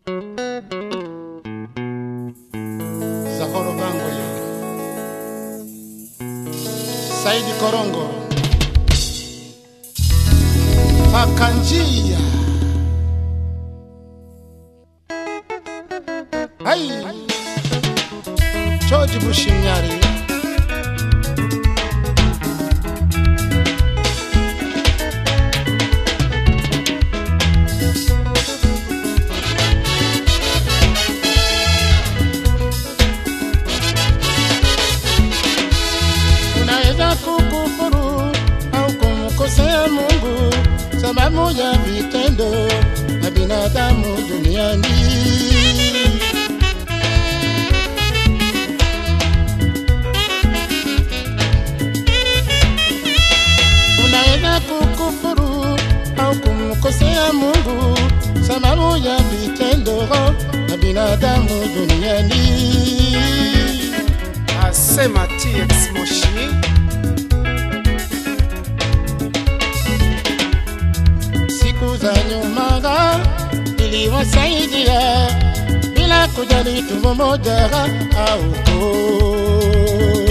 Zahoro Bangoye, Saidi Korongo, Pakanjia, Hai, George Bushimyari, unaweza kukufuru au kumkosea Mungu sababu ya vitendo na binadamu duniani. Unaweza kukufuru au kumkosea Mungu sababu ya vitendo na binadamu duniani. asema TX Moshi siku za nyuma niliwasaidia bila kujali tumbo moja au koo.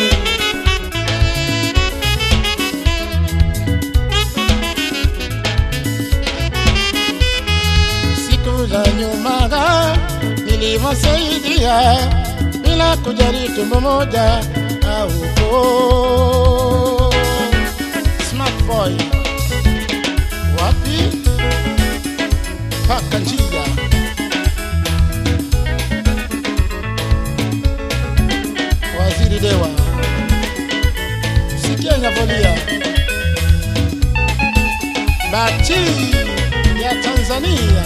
Siku za nyuma niliwasaidia bila kujali tumbo moja au koo. Smart boy wapi paka njia waziri dewa sikia inavolia bati ya tanzania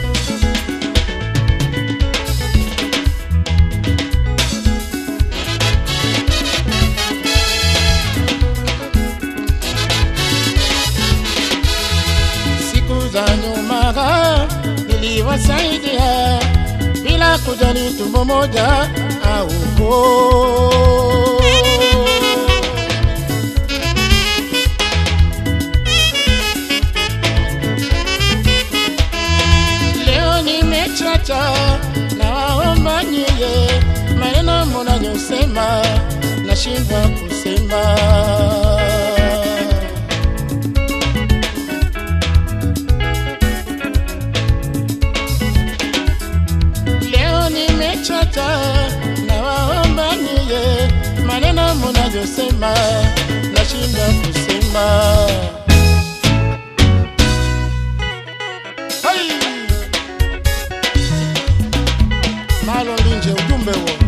siku za nyuma niliwasaidia bila kujali tumbo moja au koo. Leo nimechacha na waomba nyie, maneno mnayosema nashindwa kusema. Leo nimechoka na waomba niye maneno mnayosema nashinda kusema. Hai! Malo linje ujumbe huo.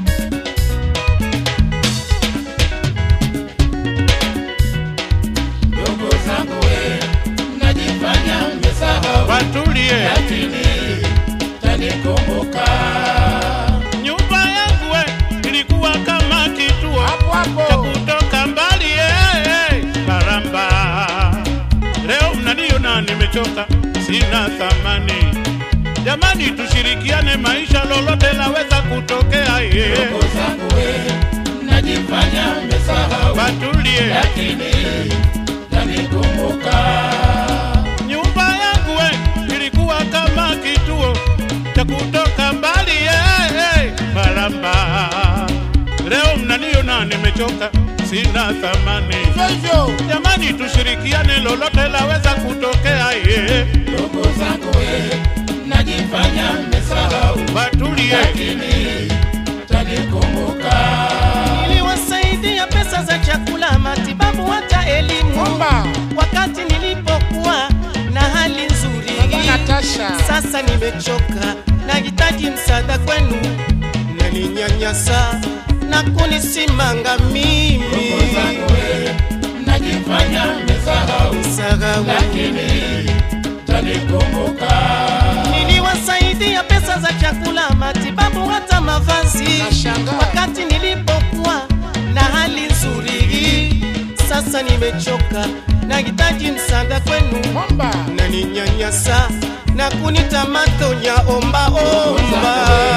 Ndugu zangu we, najifanya mmesahau watulie lakini tanikumbuka nyumba yangu we ilikuwa kama kituo hapo cha hapo. kutoka mbali eh, baramba leo mnaniona nimechoka sina thamani jamani tushirikiane maisha lolote laweza kutokea ye Ndugu zangu we, najifanya mmesahau watulie lakini tanikumbuka nyumba yangu we ilikuwa kama kituo cha kutoka mbali eh, eh, baramba leo mnaniona nimechoka sina thamani hivyo hivyo. jamani tushirikiane lolote laweza kutokea ye Ndugu zangu we, najifanya mmesahau watulie lakini tanikumbuka niliwasaidia pesa za chakula, matibabu, hata elimu Omba wakati nilipokuwa na hali Baba nzuri. Natasha Sasa nimechoka, nahitaji msaada kwenu, naninyanyasa na kunisimanga mimi Ndugu zangu we, najifanya mmesahau Sahau. lakini tanikumbuka Niliwasaidia pesa za chakula, matibabu, hata mavazi Nashangaa. wakati nilipokuwa na hali nzuri. Sasa nimechoka, nahitaji msaada kwenu, Omba naninyanyasa na kunita matonya omba omba